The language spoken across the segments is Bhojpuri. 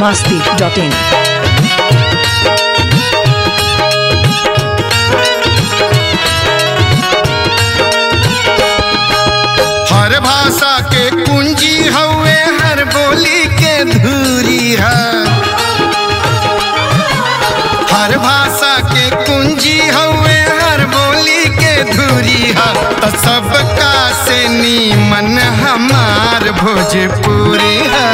masti.in. हर भाषा के कुंजी हवे हर बोली के धूरी है हर भाषा के कुंजी हवे हर बोली के धूरी है तो सबका से नीमन हमार भोजपुरी है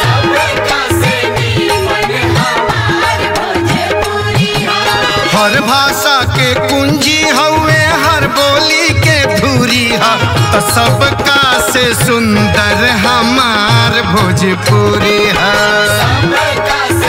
हर भाषा के कुंजी हवे हर बोली के धूरी है तो सबका से सुंदर हमार भोजपुरी है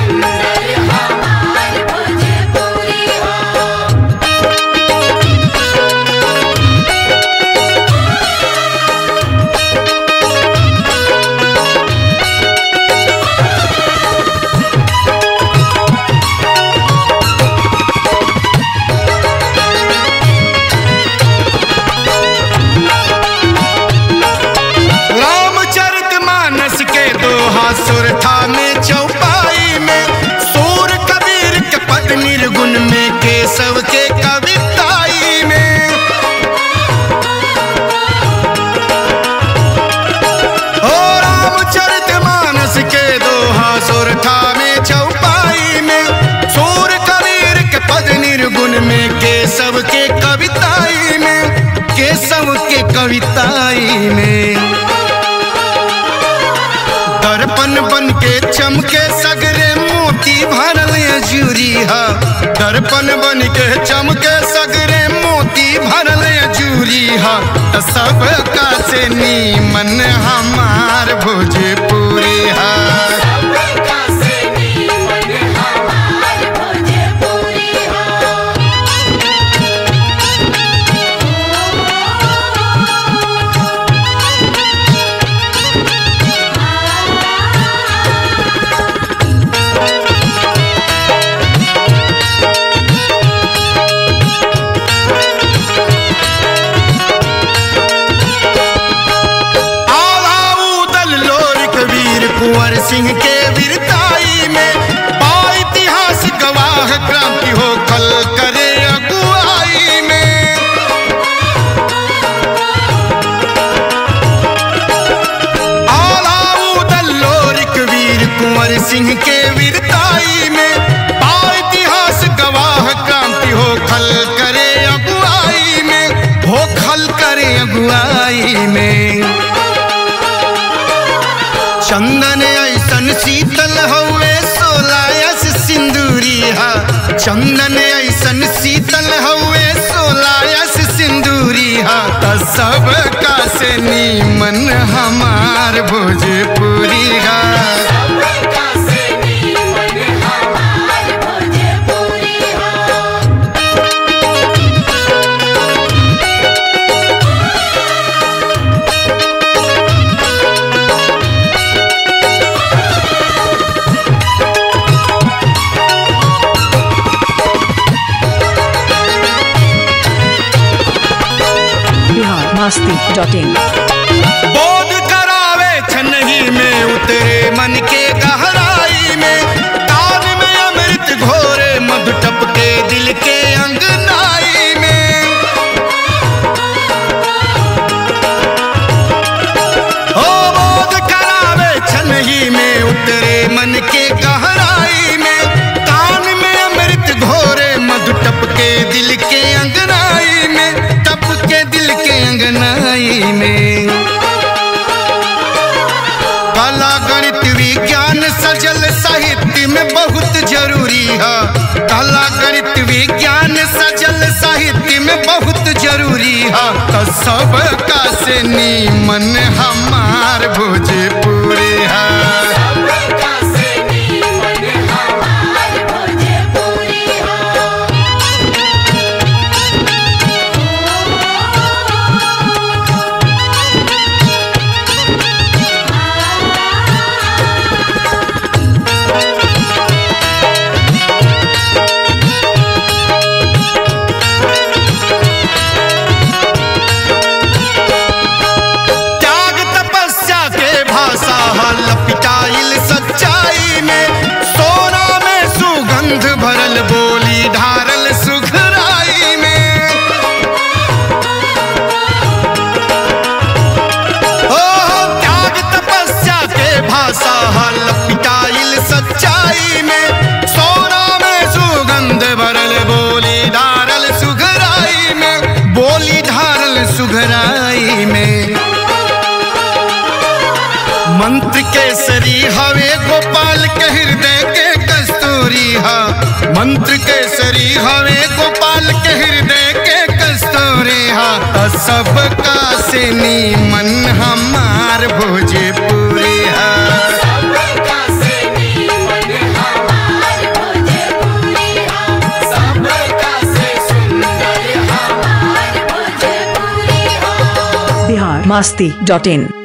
रामचरित मानस के दोहा सुर था में चौपाई में सूर कबीर के पद निर्गुण में केशव के कविताई में ओ रामचरित मानस के दोहा सुर था में चौपाई में सूर कबीर के पद निर्गुण में केशव के कविताई में केशव के कविताई में दर्पण बन के चमके सगरे मोती भरल जूरी है दर्पण बन के चमके सगरे मोती भरल जूरी है तो सबका से नीमन हमार भोजपुरी है आवाऊदल लोरिक वीर कुंवर सिंह के वीरताई में पा इतिहास गवाह क्रांति हो कल करे अगुवाई में आलाऊदल लोरिक वीर कुंवर सिंह के वीरताई में पा इतिहास गवाह क्रांति हो खल करे अगुवाई में हो खल करे अगुवाई में चंदन ऐसन शीतल हवे सोलायस सिंदूरी हा चंदन ऐसन शीतल हवे सोलायस सिंदूरी हा त सबका से नीमन हमार भोजपुरी हा Bihar masti.in. बोध करावे छनही में उतरे मन के गहराई में कान में अमृत घोरे मधु टपके दिल के अंगनाई में ओ बोध करावे छनही में उतरे मन के गहराई में कान में अमृत घोरे मधु टपके दिल के अंगनाई में टपके दिल के अंगनाई में कला गणित विज्ञान सजल साहित्य में बहुत जरूरी है कला गणित विज्ञान सजल साहित्य में बहुत जरूरी है तो सबका से नीमन हमार भोजपुरी है त्याग तपस्या के भाषा भरल बोली ढारल सुघराई में ओ त्याग तपस्या के भाषा हल पिटाइल सच्चाई में सोना में सुगंध भरल बोली ढारल सुघराई में बोली ढारल सुघराई में मंत्र केसरी हवे गोपाल के हृदय के कस्तूरी हा मंत्र केसरी हवे गोपाल के हृदय के कस्तूरी हा त सबका से नीमन हमार भोजपुरी हा बिहार मस्ती डॉट इन